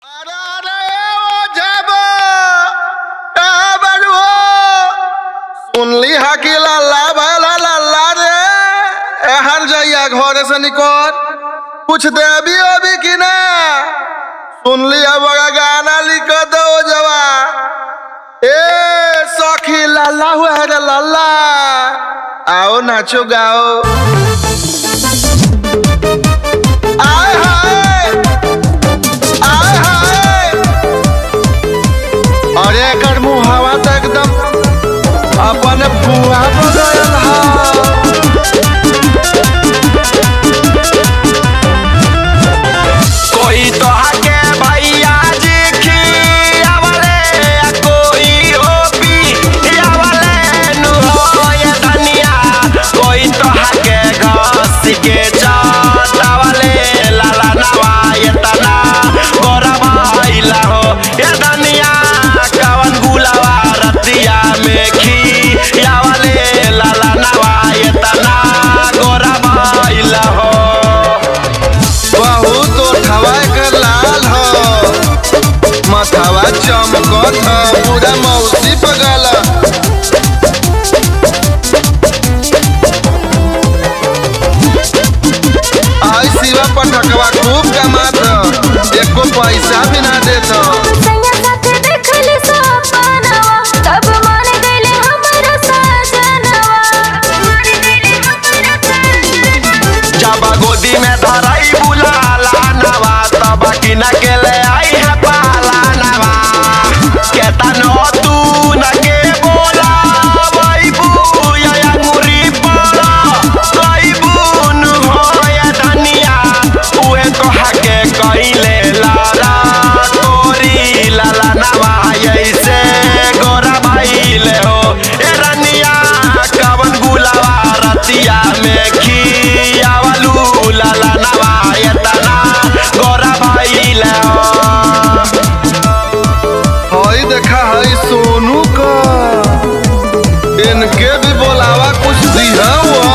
अरे अरे ओ जाबो ए बड़ुओ सुनली हा कि लल्ला भला लल्ला रे एहन जइया घरे से निकल कुछ देबी ओबी कि ना सुनली हा बड़ा गाना लिख दो जवा ए सखी लल्ला हुआ है रे लल्ला आओ नाचो गाओ आय हाय आय हाय अरे एकर मुहावा तो एकदम अपन बुआ बदल हा कोई तो आके भैया जी खियावले आ कोई हो पियावले नु हो ये धनिया कोई तो आके घास के चाटावले लाला नवा ये तना गोरा भाईला हो ये धनिया कवन गुलावा रतिया में खियावले लाला नवा ये तना गोरा भाईला हो बहुत ओठवा एकर लाल हो मथवा चमकत ह पूरा मौसी पगल आई शिवा पटकवा खूब कमात ह एको पैसा भी ना देत ह सैया साथे देखली सपनवा तब मान गइले हमर सजनवा मान गइले हमर सजनवा जब गोदी में धराई बुलाला नवा तब की न के ले आई है पाला नवा केतनो तू न के बोला वही बुया अंगूरी पड़ा वही बुन हो या धनिया उहे तो हके कइले लारा तोरी लाला नवा ऐसे गोरा भाईले हो ए रनिया कवन गुलावा रतिया में खियावलू लाला नवा एतना गोरा भाईले हो हई देखा हई सोनू का इनके भी बोलावा कुछ दिया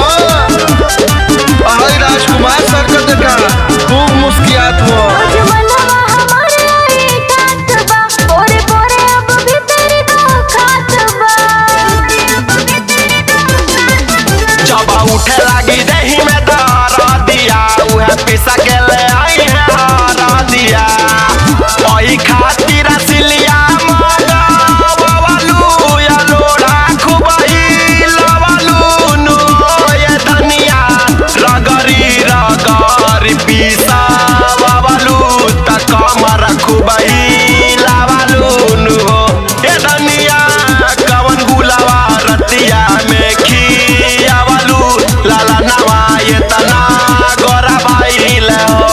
हई राजकुमार सर का देखा खूब मुस्कियात हुआ आज मनवा हमर आई ठात बा पोरे पोरे अब भीतर दो खात बा अब भीतर दो खात बा जब उठे लगी दही में दरा दिया उहे पिसा के ले आई है हरा दिया ओही खातिर सिलिया मगा बवालू या लोड़ा खुबई लवालू नु ये धनिया रगरी रगरी पिसा बवालू त कमर खुबई लवालू नु ये धनिया कवन गुलावा रतिया में खियावलू लाला नवा ये तना गोरा भाई ले हो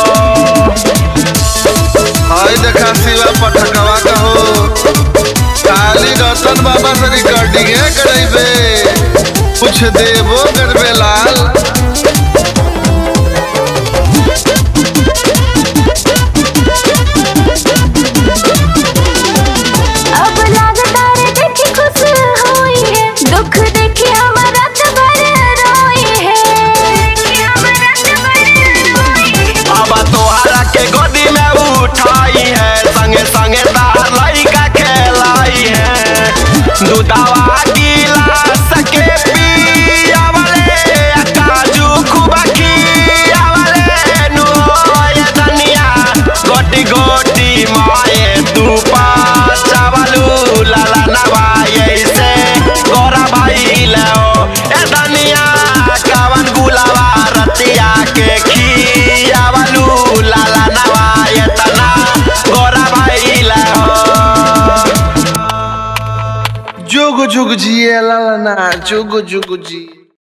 हई देखा शिवा पटकवा का हो काली रतन बाबा से रिकॉर्डिंग करेबे कुछ देबो करबे लाल अब लागता रे देखी खुश होई है दुख देखी हमर रात भर रोई है देखी हमर रात भर रोई है अब तोहरा के गोदी में उठाई है संगे संगे तार लइका खेलाई है दूधवा गिलास के पियावले काजू खूब खियावले नु ये धनिया गोटी गोटी माए तू चावलू लाला नवा ऐसे गोरा भाई लो ए धनिया कवन गुलावा रतिया के खियावलू लाला नवा एतना गोरा भाई लो जुग जुग जिए लाला ना जुग जुग जी